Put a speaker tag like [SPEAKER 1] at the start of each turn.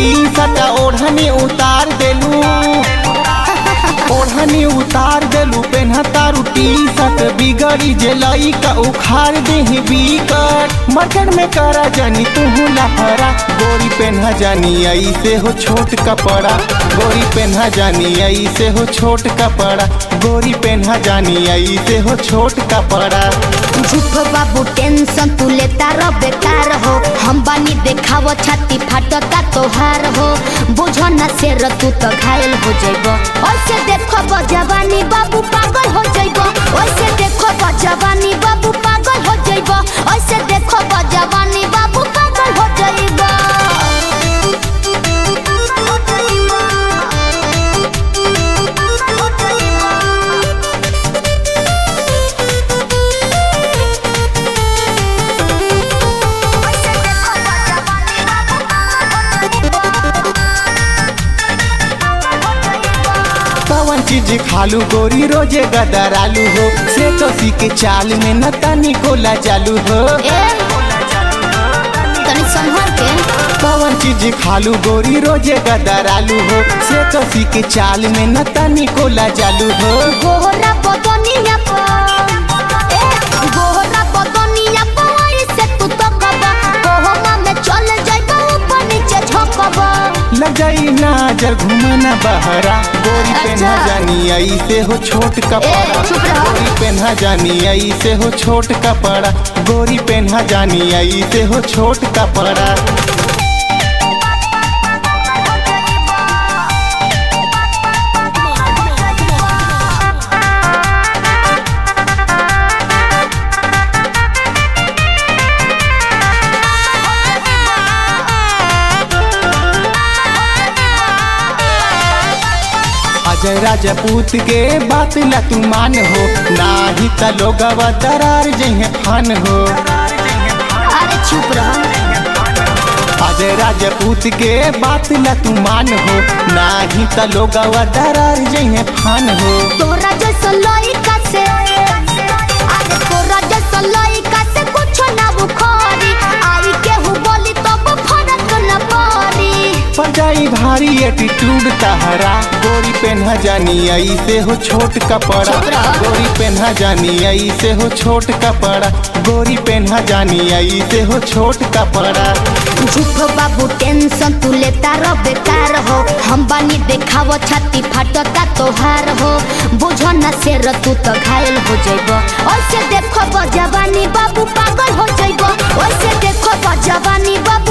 [SPEAKER 1] T shirt ओढ़नी उतार देलू ओढ़नी उतार देलू पेन्हतारू टी शर्ट बिगड़ी जे लइका उखाड़ देही बिकट मर्कट में करा जानी तू लफरा गोरी पेन्हा जानी ऐसे हो छोट कपड़ा गोरी पेन्हा जानी ऐसे हो छोट कपड़ा गोरी पेन्हा जानी ऐसे हो छोट कपड़ा
[SPEAKER 2] झूठ बाबू टेंशन तू लेता रह बेकार हो हम बानी देखाव छाती फाटता तोहार हो बुझो न शेर तू तो घायल हो जइब ओइसे देखो जवानी बाबू पागल हो जइब ओइसे देखो जवानी बाबू पागल हो जइब ओइसे देखो जवानी बाबू पागल हो जइब
[SPEAKER 1] कवन चीज खालू गोरी रोजे गदरालू हो से कसी के चाल में न तनी कोला चालू हो
[SPEAKER 2] ए तनी संभल के
[SPEAKER 1] कवन चीज खालू गोरी रोजे गदरालू हो से कसी के चाल में न तनी कोला चालू हो
[SPEAKER 2] गोहरा बदनिया पर ए गोहरा बदनिया पर ऐसे तू तो कबा कोहमा में चल जाइबा ऊपर नीचे झोंकबा
[SPEAKER 1] लग जाई नाजर घुमना बहरा गोरी पेन्हा
[SPEAKER 2] अच्छा।
[SPEAKER 1] जानी ऐसे हो छोट कपड़ा
[SPEAKER 2] ए, चुप रहो।
[SPEAKER 1] गोरी पेन्हा जानी ऐसे हो छोट कपड़ा गोरी पेन्हा जानी ऐसे हो छोट कपड़ा अजय राजपूत के बात ला तू मान हो नाही त लोगवा दरार जइहे फान हो
[SPEAKER 2] अरे चुप रह
[SPEAKER 1] अजय राजपूत के बात ला तू मान हो नाही त लोगवा दरार जइहे फान हो
[SPEAKER 2] तोरा जैसा लइका से अरे तोरा जैसा लइका से कुछ ना बुखारी आई केहू बोली तब फरक न पड़ी
[SPEAKER 1] पर जाई भारी एटीट्यूड तहरा गोरी पेन्हा जानी ऐसे हो छोट कपड़ा
[SPEAKER 2] चुप रह।
[SPEAKER 1] गोरी पेन्हा जानी ऐसे हो छोट कपड़ा गोरी पेन्हा जानी ऐसे हो छोट कपड़ा
[SPEAKER 2] झूठ बाबू टेंशन तू लेता रह बेकार हो हम बानी देखाव छाती फाटता तोहार हो बुझो न शेर तू तो घायल हो जइब ओइसे देखो जवानी बाबू पागल हो जइब ओइसे देखो जवानी बाबू